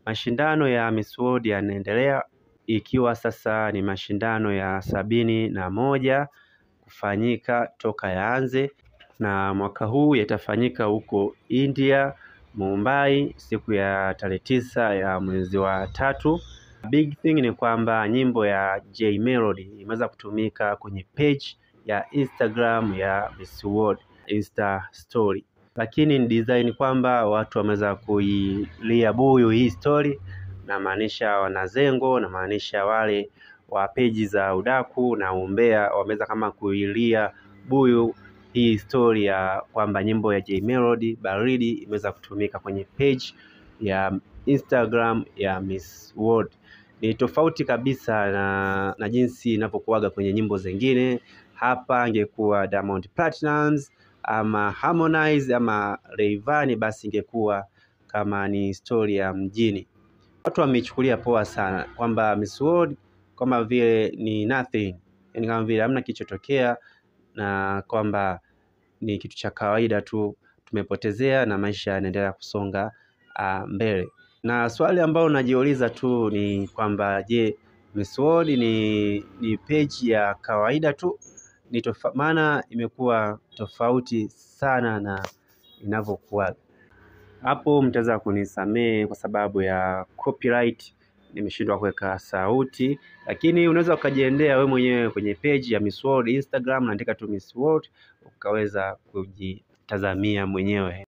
Mashindano ya Miss World yanaendelea ikiwa sasa ni mashindano ya sabini na moja kufanyika toka yaanze, na mwaka huu yatafanyika huko India, Mumbai siku ya tarehe tisa ya mwezi wa tatu. Big thing ni kwamba nyimbo ya J Melody imeweza kutumika kwenye page ya Instagram ya Miss World Insta story, lakini ni design kwamba watu wameweza kuilia buyu hii story, namaanisha wanazengo, namaanisha wale wa peji za udaku na umbea wameweza kama kuilia buyu hii story ya kwamba nyimbo ya J Melody baridi imeweza kutumika kwenye page ya Instagram ya Miss World. Ni tofauti kabisa na, na jinsi inavyokuwaga kwenye nyimbo zingine. Hapa angekuwa Diamond Platnumz ama Harmonize ama Rayvanny, basi ingekuwa kama ni story ya mjini. Watu wameichukulia poa sana kwamba Miss World kama vile ni nothing, yani kama vile hamna kilichotokea na kwamba ni kitu cha kawaida tu, tumepotezea na maisha yanaendelea kusonga uh, mbele. Na swali ambalo najiuliza tu ni kwamba je, Miss World ni, ni page ya kawaida tu? Ni tofa, maana imekuwa tofauti sana na inavyokuwa hapo. Mtaweza kunisamehe kwa sababu ya copyright, nimeshindwa kuweka sauti, lakini unaweza ukajiendea we mwenyewe kwenye page ya Miss World Instagram, naandika tu Miss World ukaweza kujitazamia mwenyewe.